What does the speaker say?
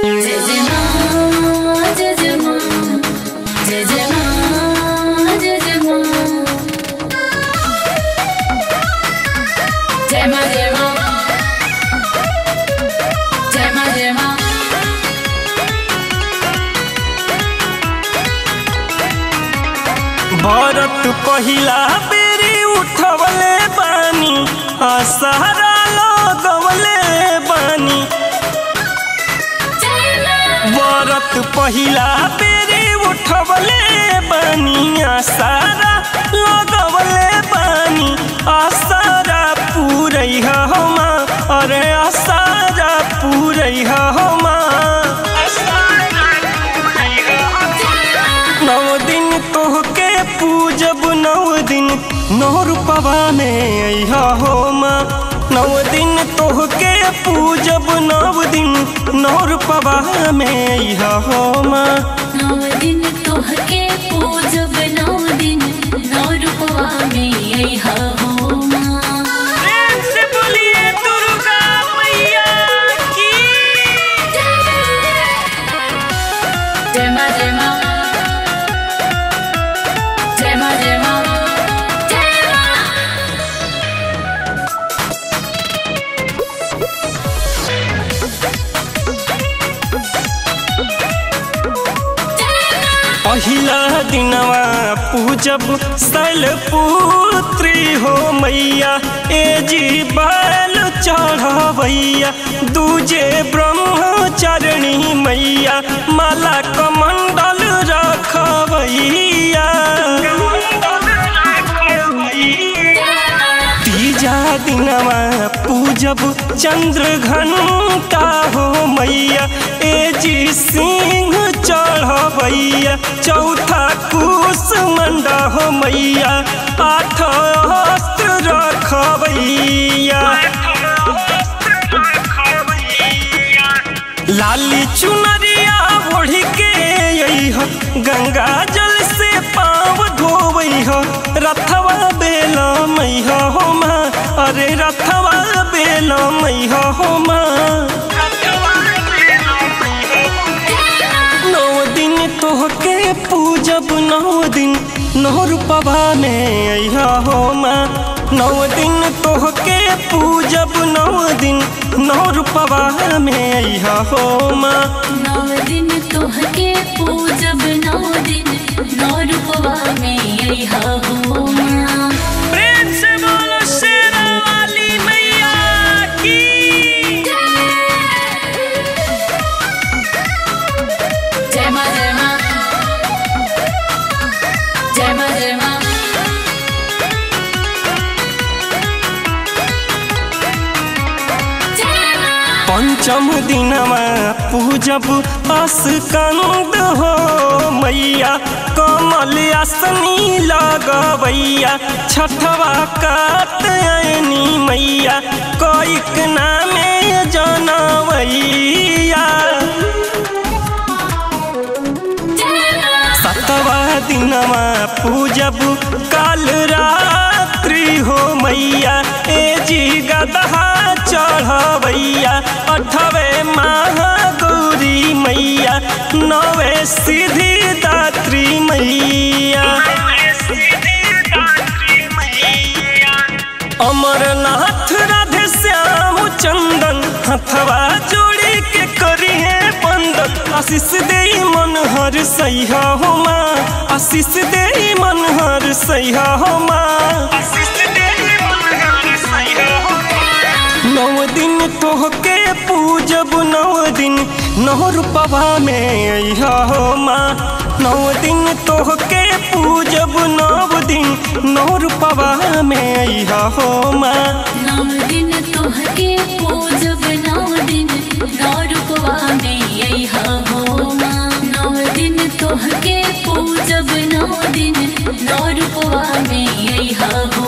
जय जय माँ जय जय माँ जय जय माँ जय जय माँ जय माँ जय माँ जय माँ जय माँ भरत पहिला बेरी उठवले बानी आसरा लगवले बानी जय माँ भरत पहिला बेरी उठवले बानी आसरा लगवले बानी आसरा पूरै हमा अरे आसरा पूरै हमा नौ दिन तोहके पूजब नौ दिन नौ रूपवा में अइहा हो माँ नौ दिन तोहके पूजब नौ दिन नौ रूपवा में अइहा हो माँ नौ दिन तोहके पूजब नौ दिन नौ रूपवा में अइहा हो माँ प्रेम से बोलिए दुर्गा मैया की जय माँ जय माँ जय माँ जय माँ जय माँ पहिला दिनवा पूजब शैल पुत्री हो मैया ए जी बैल चढ़वैया दूजे ब्रह्मचारिणी मैया माला कमंडल रखवैया तीजा दिनवा पूजब चंद्र घंटा हो मैया ए जी सिंह चढ़वैया चौथा कुश मंडा हो मैया आठ अस्त्र रखवैया लाली चुनरिया ओढ़ के अइह गंगा जल से पाँव धोवैह रथवा बेल मैह हो माँ अरे रथवा बेल मैह हो माँ नौ दिन तोहके पूजब नौ दिन नौ रूपवा में अइहा हो माँ नौ दिन तोहके पूजब नौ दिन नौ रूपवा में अइहा हो माँ नौ दिन तोहके पूजब नौ दिन नौ रूपवा में अइहा हो माँ प्रेम से बोलो शेरा वाली मैया की जय माँ जय माँ जय माँ जय माँ जय माँ पंचम दिनमा पूजब अस्कंद हो मैया कमल आसनी लगवैया छठवा कातयनी मैया कैक नामे जनवैया सतवा दिनमा पूजब काल रात्रि हो मैया ए जी गदहा चढ़वैया अठवे महागौरी मैया नवे सिद्धि दात्री मैया अमरनाथ राधे श्याम चंदन हथवा जोड़ी के करी है बंदन आशीष दे मन हर सैहा हो माँ आशीष दे मन हर सैहा हो माँ नौ दिन तोहके पूजब नौ दिन नौ रूपवा में अइहा हो माँ नौ दिन तोहके पूजब नौ दिन नौ रूपवा में अइहा हो माँ नौ दिन तोहके पूजब नौ दिन नौ रूपवा में अइहा हो माँ नौ दिन तोहके पूजब नौ दिन नौ रूपवा में अइहा हो